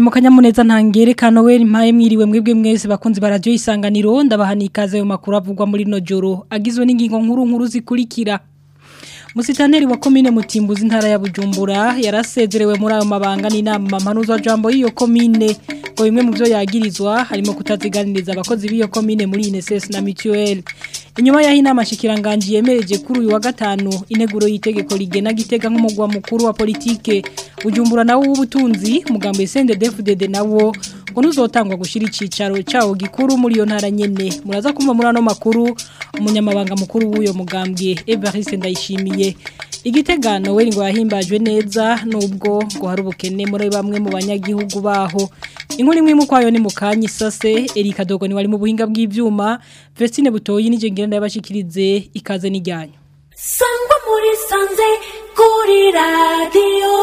mu kanyamuneza ntangerekano we mpaye mwiriwe mwebwe mwese bakunzi ba radio isanganiro ndabahani ikaze yo makuru avugwa muri no joro agizwe n'ingingo nkuru nkuru zikurikira Musitaneri wa komine Mutimbuzi ntara ya Bujumbura yarasezerewe muri ayo mabanga n'inama mpanuza jambo y'iyo komine ngo bimwe mu byo yagirizwa harimo kutaziganiriza abakozi b'iyo komine muri INSS na Mutuel inyuma yaho inama shikiranganje yemereje kuri uyu wa gatanu ineguro y'itegeko rigena gitega nk'umugwa mukuru wa politike Bujumbura nawo w'ubutunzi mugambo Sende DFDD nawo ngo nuzotangwa gushira icicaro cawo gikuru muri iyo ntara nyene muraza kumva muri ano makuru umunyamabanga mukuru w'uyo mugambwe Evariste Ndayishimiye igitegano we ngo yahimbajwe neza nubwo ngo hari ubukene muri bamwe mu banyagihugu baho inkuru imwe mu kwayo ni mukanya isase Erika Dogo ni wari mu buhinga bw'ivyuma Vestine Butoyi nije ngenda yabashikirize ikaze n'ijyanyo Sangwa muri sanze kuri radio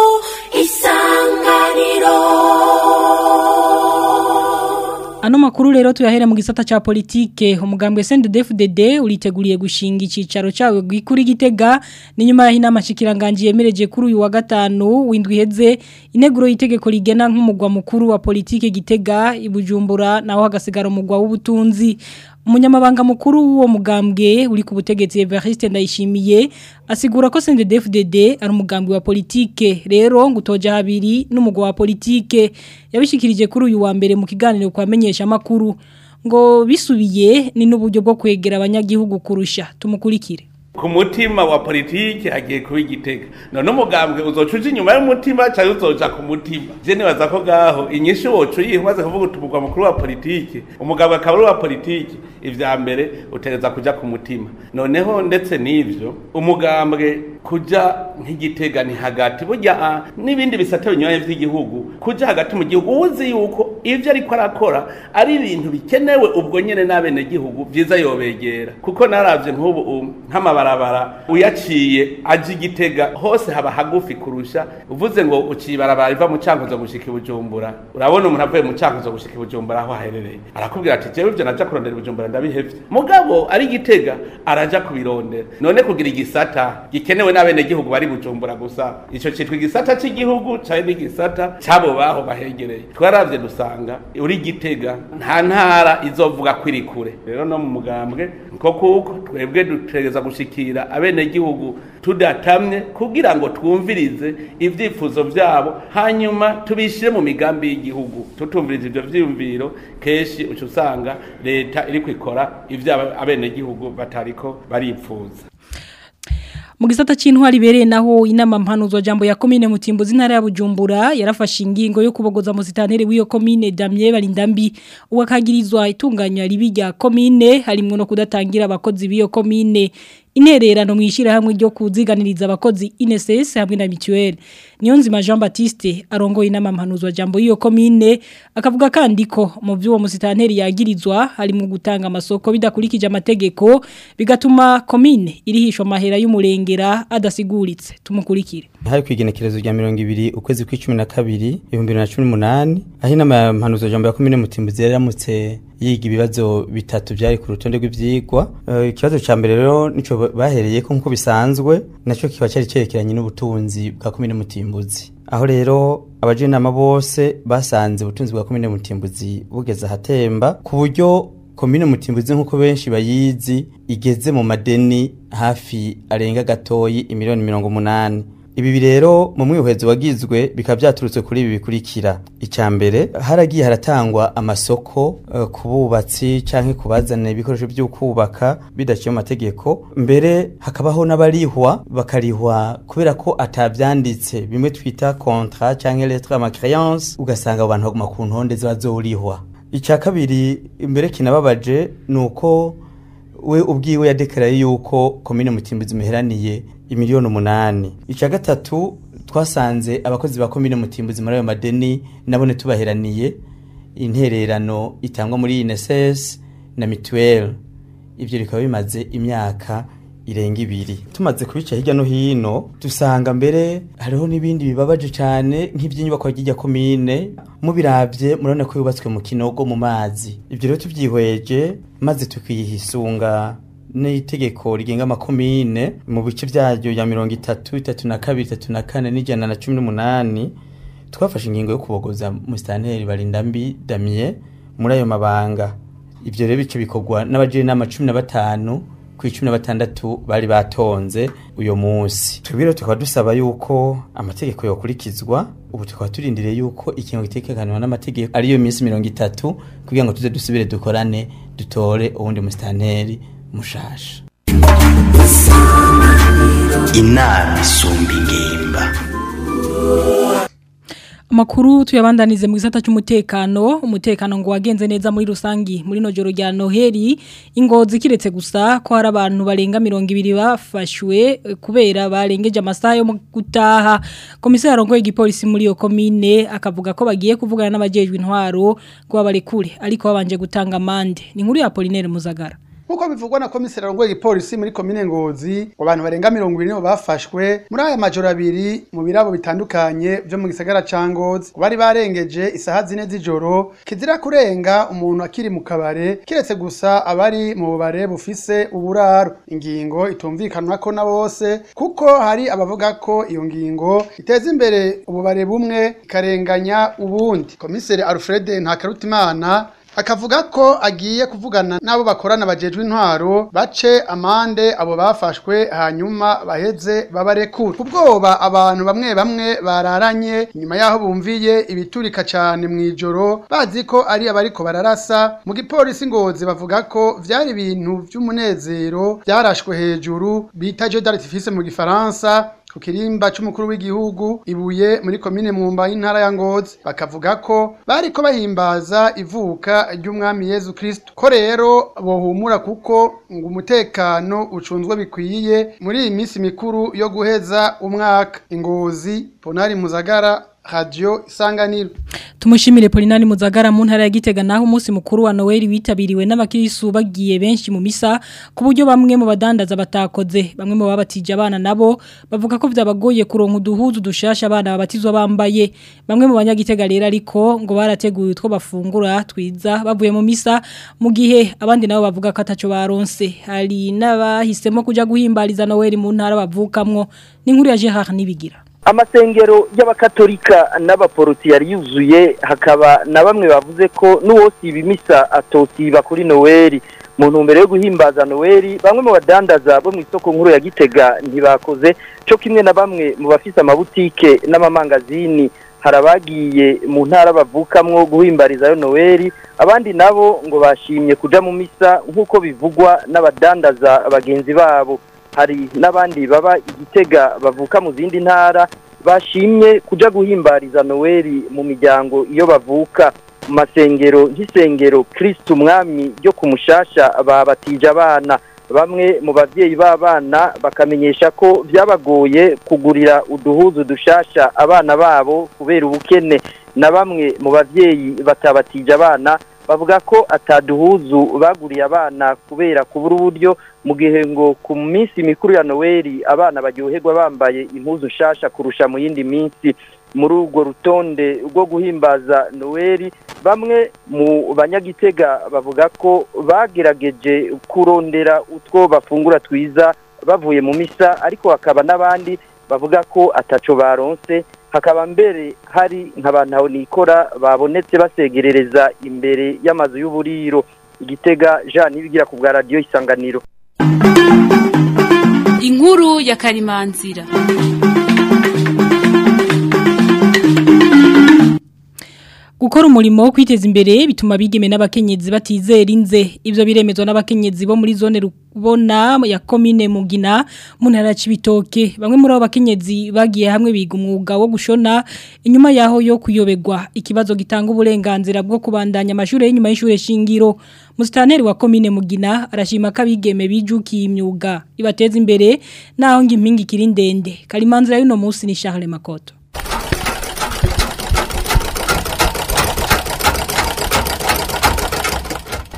isanganiro Ano makuru rero tuyahere mu gisata cha politike umugambwe CNDD-FDD uriteguriye gushinga icicaro cawe gikuri gitega ni nyuma ya inama shikiranganje yemereje kuri uyu wa gatanu windwi heze ineguro yitegeko rigena nk'umugwa mukuru wa politike gitega ibujumbura naho hagasigara umugwa w'ubutunzi umunyamabanga mukuru w'uwo mugambwe uri ku butegetsi Evariste Ndayishimiye asigura ko CNDD-FDD ari umugambwe wa politike rero ngutoja habiri n'umugwa wa politike yabishikirije kuri uyu wa mbere mu kiganiro kwamenyesha makuru ngo bisubiye ni n'uburyo bwo kwegera abanyagihugu kurusha tumukurikire ku mutima wa politiki hagiye kuba igitega none umugambwe uzoca inyuma y'umutima cyangwa uzoca ku mutima je nibaza ko gaho inyishu wocu yiha umaze kuvuga utumugwa mukuru wa politiki umugambwe akaba ari uwa politiki ivya mbere utereza kuja ku mutima noneho ndetse n'ivyo umugambwe kuja nk'igitega ni hagati burya n'ibindi bisate binyuranye vy'igihugu kuja hagati mu gihugu uzi yuko ivyo ariko arakora ari ibintu bikenewe ubwo nyene n'abenegihugu vyiza yobegera kuko naravye nk'ubu nk'amabarabara uyaciye aje igitega hose haba hagufi kurusha uvuze ngo uciye ibarabara riva mu cankuzo gushika ibujumbura urabona umuntu avuye mu cankuzo gushika ibujumbura aho aherereye arakubwira ati jewe ivyo naja kurondera ibujumbura ndabihevye mugabo ari igitega araja kubirondera none kugira igisata gikenewe n'abenegihugu bari bujumbura gusa ico citwa igisata c'igihugu cari n'igisata c'abo baho bahegereye twaravye dusanga uri gitega nta ntara izovuga ko iri kure rero no mu mugambwe nko kuko twebwe dutegereza gushikira abenegihugu tudatamye kugira ngo twumvirize ivyifuzo vyabo hanyuma tubishire mu migambi y'igihugu tutumviriza ivyo vyiyumviro kenshi uca usanga leta iriko ikora ivyo abenegihugu batariko baripfuza mu gisata cy'intwari bereye naho inama mpanuzo jambo ya komine mutimbuzi ntara ya Bujumbura yarafashe ingingo yo kubogoza musitanere w'iyo komine Damien Barindambi uwakagirizwa itunganya ribi rya komine harimo no kudatangira abakozi b'iyo komine intererano mwishira hamwe ryo kuziganiriza abakozi INSS hamwe na Mutuel niyo nzima Jean Baptiste arongoye inama mpanuzo jambo y'iyo komine akavuga kandi ko mu by'uwo musitanteri yagirizwa harimo gutanga amasoko bidakurikije amategeko bigatuma komine irihishwa mahera y'umurengera adasiguritse tumukurikire hari kwigenekerezo rya 200 ukwezi kw'icumi na kabiri 2018 aho inama mpanuzo jambo ya komine mutimbuzi yaramutse yiga ibibazo bitatu byari ku rutonde rw'ivyigwa ikibazo uh, ca mbere rero nico bahereye ko nkuko bisanzwe naco kiba cyari cerekeranye n'ubutunzi bwa komine mutimbuzi aho rero abajenama bose basanze ubutunzi bwa komine mutimbuzi bugeze ahatemba ku buryo komine mutimbuzi nkuko benshi bayizi igeze mu madeni hafi arenga gatoyi imiliyoni mirongo munani ibi rero mu mwihwezo wagizwe bikaba byaturutse kuri ibi bikurikira icya mbere haragiye haratangwa amasoko uh, ku bubatsi cyangwa kubazana ibikoresho byo kubaka bidaciye mu mategeko mbere hakabaho n'abarihwa bakarihwa kubera ko atabyanditse bimwe twita contrat cyangwa lettre à ma créance ugasanga abantu baguma ku ntonde ziba zorihwa icya kabiri imbere kinababaje ni uko we ubwiwe yadekaraye yuko komine mutimbuzi muheraniye imiliyoni umunani icya gatatu twasanze abakozi ba komine mutimbuzi muri ayo madeni nabone tubaheraniye intererano itangwa muri INSS na mituweli ibyo bikaba bimaze imyaka irenga ibiri tumaze kubica hirya no hino dusanga mbere hariho n'ibindi bibabaje cyane nk'iby'inyubako y'ijya komine mubirabye murabona ko yubatswe mu kinogo mu mazi ibyo rero tubyihweje maze tukiyisunga n'itegeko rigenga amakomine mu bice byaryo ya mirongo itatu itatu na kabiri itatu na kane n'ijana na cumi n'umunani twafashe ingingo yo kubogoza musitanteri barindambi damien muri ayo mabanga ivyo rero bice bikorwa n'abajiri n'ama cumi na batanu ku icumi na batandatu bari batonze uyo munsi twebwe rero tukaba dusaba yuko amategeko yokurikizwa ubu tukaba turindiriye yuko ikintu gitegekanwa n'amategeko ariyo minsi mirongo itatu kugira ngo tuze dusubire dukorane dutore uwundi musitanteri mushasha inama isumba ingimba Amakuru tuyabandanize mu gisata cy'umutekano umutekano ngo wagenze neza muri rusangi muri no joro rya Noheli ingozi kiretse gusa ko hari abantu barenga 200 bafashwe eh, kubera barengeje amasaha yo mu gutaha komisari arongoye igipolisi muri yo komine akavuga ko bagiye kuvugana n'abajejwe intwaro ko babarekure ariko babanje gutanga amande ni nkuru ya Apollinaire Muzagara Nkuko bivugwa na komiseri arongoye igipolisi muri komine Ngozi ngo abantu barenga 200 nibo bafashwe muri aya majoro abiri mu birabo bitandukanye byo mu gisagara ca Ngozi ngo bari barengeje isaha zine z'ijoro kizira kurenga umuntu akiri mu kabare kiretse gusa abari mu bubare bufise uburaro ingingo itumvikanwa ko na bose kuko hari abavuga ko iyo ngingo iteza imbere ububare bumwe ikarenganya ubundi komiseri Alfred Ntakarutimana akavuga ko agiye kuvugana n'abo bakorana bajejwe intwaro bace amande abo bafashwe hanyuma baheze babarekura ubwoba abantu bamwe bamwe bararanye nyuma yaho bumviye ibiturika cyane mu ijoro bazi ko ari abariko bararasa mu gipolisi ngozi bavuga ko vyari ibintu vy'umunezero byarashwe hejuru bita jeu d'artifice mu gifaransa ku kirimba c'umukuru w'igihugu ibuye muri komine mwumba y'intara ya Ngozi bakavuga ko bariko bahimbaza ivuka ry'umwami Yezu Kristo ko rero bohumura kuko ngo umutekano ucunzwe bikwiye muri iyi minsi mikuru yo guheza umwaka ingozi Ponari Muzagara Radio Isanganiro Tumushimire Polinani Muzagara mu ntara ya Gitega naho umunsi mukuru wa Noel witabiriwe n'abakirisu bagiye benshi mu misa ku buryo bamwe mu badandaza batakoze bamwe mu babatije abana nabo bavuga ko vyabagoye kuronka uduhuzu dushasha abana babatizwa bambaye bamwe mu banyagitega rero ariko ngo barateguye utwo bafungura twiza bavuye mu misa mu gihe abandi nabo bavuga ko ataco baronse hari n'abahisemo kuja guhimbariza Noel mu ntara bavukamwo ni nkuru ya Gerard Nibigira amasengero y'abakatolika n'abaporoti yari yuzuye hakaba na bamwe bavuze ko n'uwosiba imisa atosiba kuri noweli mu ntumbero yo guhimbaza noweli bamwe mu badandaza bo mu isoko nkuru ya gitega ntibakoze cyo kimwe na bamwe mu bafise amabutike n'amamangazini hari abagiye mu ntara bavukamwo guhimbarizayo noweli abandi nabo ngo bashimye kuja mu misa nk'uko bivugwa n'abadandaza bagenzi babo hari n'abandi baba igitega bavuka mu zindi ntara bashimye kuja guhimbariza noweli mu miryango iyo bavuka mu masengero nk'isengero kirisitu umwami ryo ku mushasha babatije abana bamwe mu babyeyi b'abana bakamenyesha ko byabagoye kugurira uduhuzu dushasha abana babo kubera ubukene na bamwe mu babyeyi batabatije abana bavuga ko ataduhuzu baguriye abana kubera kubura uburyo mu gihe ngo ku minsi mikuru ya noweli abana baryoherwa bambaye impuzu nshasha kurusha mu yindi minsi muri urwo rutonde rwo guhimbaza noweli bamwe mu banyagitega bavuga ko bagerageje kurondera utwo bafungura twiza bavuye mu misa ariko hakaba n'abandi bavuga ko ataco baronse hakaba mbere hari nk'abantu nikora babonetse basegerereza imbere y'amazu y'uburiro igitega jean nibigira ku bwa radiyo isanganiro inkuru ya karimanzira Gukora umurimo wo kwiteza imbere bituma bigeme n'abakenyezi batizera inze ivyo biremezwa n'abakenyezi bo muri zone rubona ya komine Mugina mu ntara cibitoke bamwe muri abo bakenyezi bagiye hamwe biga umwuga wo gushona inyuma yaho yo kuyobegwa ikibazo gitanga uburenganzira bwo kubandanya amashuri y'inyuma y'ishure shingiro Mustaneri wa komine Mugina arashima ko abigeme bijukiye imyuga ibateza imbere naho ngimpingi kiri ndende kalimanzira y'uno munsi ni Charles Makoto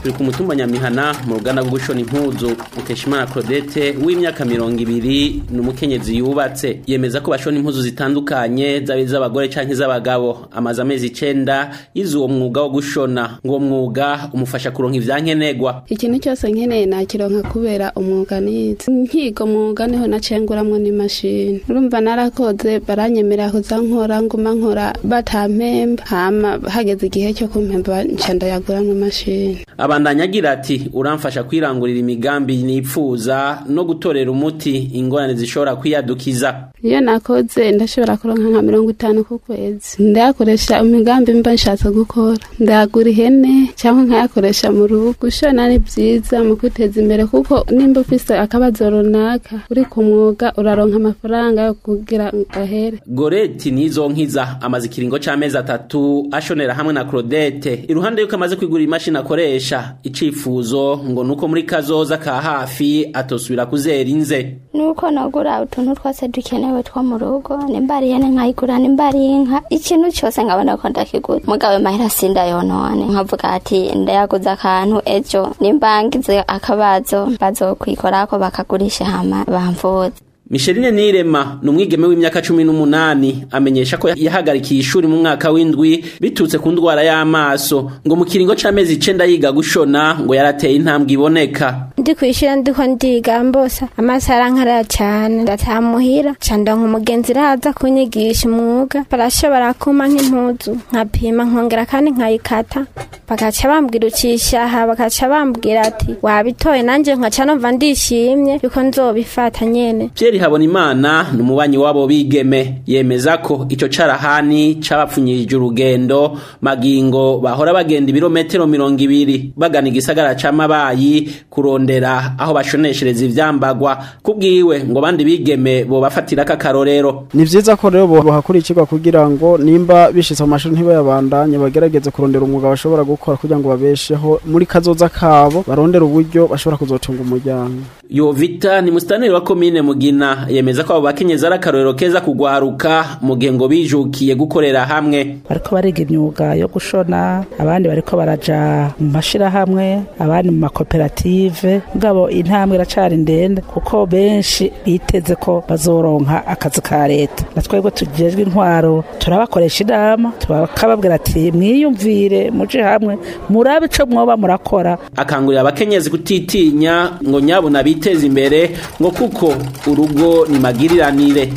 turi ku mutumba nyamihana mu ruganda rwo gushona impuzu mukeshimana claudette w'imyaka mirongo ibiri ni umukenyezi yubatse yemeza ko bashona impuzu zitandukanye zaba iz'abagore canke iz'abagabo amaze amezi icenda yize uwo mwuga wo gushona ngo uwo mwuga umufasha kuronka ivyankenegwa ikintu cyose nkeneye nakironka kubera umwuga nize nkiga umwuga niho nacenguramwo n'imashini urumva narakoze baranyemerera kuza nkora nguma nkora batampemba hama hageze igihe cyo kumpemba nca ndayaguramwo imashini abandanya agira ati uramfasha kwirangurira imigambi nipfuza no gutorera umuti ingorane zishobora kwiyadukiza iyo nakoze ndashobora kuronka nka mirongo itanu ku kwezi ndayakoresha imigambi mba nshatse gukora ndayagura ihene cyangwa nkayakoresha mu rugo gushona ni byiza mu kwiteza imbere kuko nimba ufise akabazo runaka uri ku mwuga uraronka amafaranga yo kugira gahere goreti nizo nkiza amaze ikiringo c'amezi atatu ashonera hamwe na claudette iruhande yuko amaze kwigurira imashini akoresha icifuzo ngo nuko muri kazoza ka hafi atosubira kuzera inze nuko nagura utuntu twose dukenewe two mu rugo nimba ari ihene nkayigura nimba ari inka ikintu cyose nkabona ko ndakigura mugabe mahera sindayonone nkavuga ati ndayaguza akantu ejo nimba ngize akabazo bazokwikorako bakagurisha hama bamvuze Micheline Nirema ni umwigeme w'imyaka cumi n'umunani amenyesha ko yahagarikiye ishuri mu mwaka w'indwi bitutse ku ndwara y'amaso ngo mu kiringo c'amezi icenda yiga gushona ngo yarateye intambwe iboneka ndi kwishira ndiko ndiga mbosa amaso arankarara cyane ndatamuhira ca ndonka umugenzi raza kunyigisha umwuga barashobora kuma nk'impuzu nkapima nkongera kandi nkayikata bakaca bambwira ucisha aha bakaca bambwira ati wabitoye nanje nkaca numva ndishimye yuko nzobifata nyene Pierre Habonimana ni umubanyi wabo bigeme yemeza ko ico carahani cabapfunyirije urugendo magingo bahora bagenda ibirometero mirongo ibiri bagana igisagara c'amabayi kurondera aho bashoneshereza ivyambagwa kubwiwe ngo bandi bigeme bo bafatira kakarorero ni vyiza ko rero bohakurikirwa kugira ngo nimba bishitse mu mashuri ntibayabandanye bagerageze kurondera umwuga bashobora gukora kugira ngo babesheho muri kazoza kabo barondera uburyo bashobora kuzotunga umuryango Yovita ni mustaneri wa komine Mugina yemeza ko abo bakenyezi ari akarorero keza kugwaruka mu gihe ngo bijukiye gukorera hamwe bariko bariga imyuga yo gushona abandi bariko baraja mu mashirahamwe abandi mu makoperative mugabo intambwe iracari ndende kuko benshi biteze ko bazoronka akazi ka leta na twebwe tujejwe intwaro turabakoresha inama tukababwira ati mwiyumvire muje hamwe murabe ico mwoba murakora akangurira abakenyezi kutitinya ngo nyabuna biteze imbere ngo kuko urugo ni magiriranire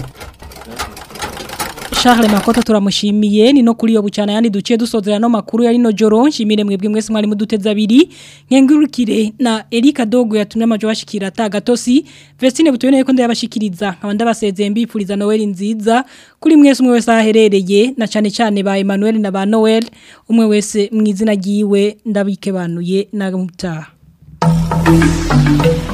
Charles Makota turamushimiye ni no kuri yo bucana yandi duciye dusozera no makuru yari no joro nshimire mwebwe mwese mwari muduteza abiri nkengurukire na Erika Dogo yatumye amajo bashikira ta gatosi Vestine butubene ko ndabashikiriza nkaba ndabasezeye mbipfuriza Noel nziza kuri mwese umwe wese aherereye na cyane cyane ba Emmanuel na ba Noel umwe wese mwizina giwe ndabike banuye na mutaha